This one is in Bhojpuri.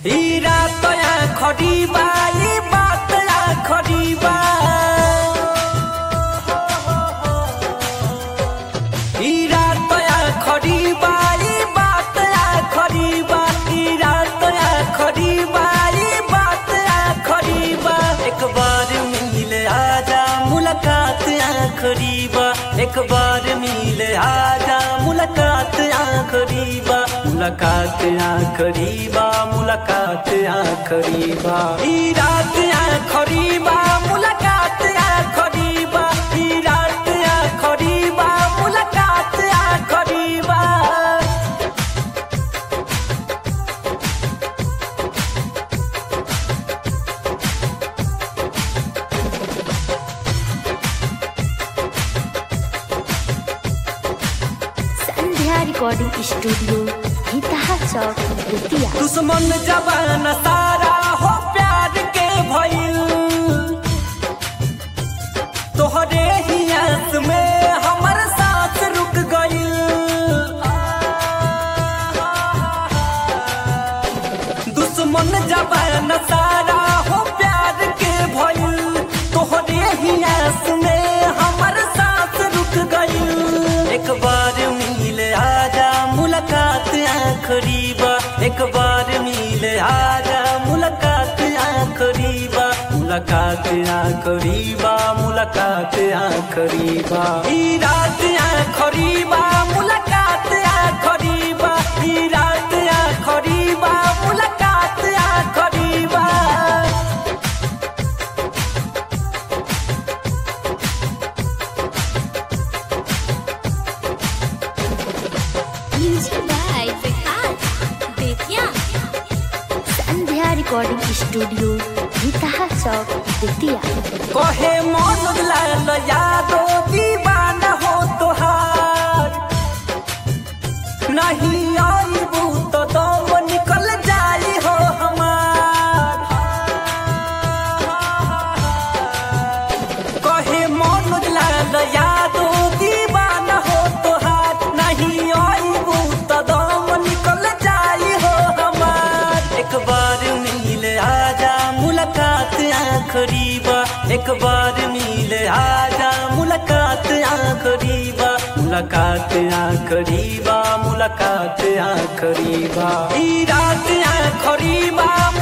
ई रात आखरी बा ई बात आखरी बा ई रात आखरी बा ई बात आखरी बा ई रात आखरी बा ई बात आखरी बा एक बार मिल आजा मुलाकात आखरी बा एक बार मिल आजा मुलाकात आखरी बा मुलाकात आखरी बा मुलाकात आखरी बा ई रात आखरी बा मुलाकात आखरी बा ई रात आखरी बा मुलाकात आखरी बा संध्या रिकॉर्डिंग स्टूडियो हितहा चौक बेतिया दुश्मन जवान सारा हो प्यार के भइल तोहरे ही आस में हमर सांस रुक गइल दुश्मन जवान सारा हो प्यार के भइल तोहरे ही आस में हमर सांस रुक गइल एक बार मिल आजा मुलाकात आखरी बा एक बार मिल आजा मुलाकात आखरी बा मुलाकात आखरी बा मुलाकात आखरी बा ई रात आखरी बा मुलाकात आखरी बा ई रात आखरी बा मुलाकात आखरी बा music by Vikas Bettiah Sandhya recording studio Hitaha Chowk Bettiah कहे मन लाल यादो दीवाना हो तोहार नहीं आईबू तो दम निकल जाई हो हमार कहे मन लाल यादो दीवाना हो तोहार नहीं आईबू तो दम निकल जाई हो हमार एक बार मिल आजा मुलाकात आखरी बा एक बार मिल आजा मुलाकात आखरी बा मुलाकात आखरी बा मुलाकात आखरी बा ई रात आखरी बा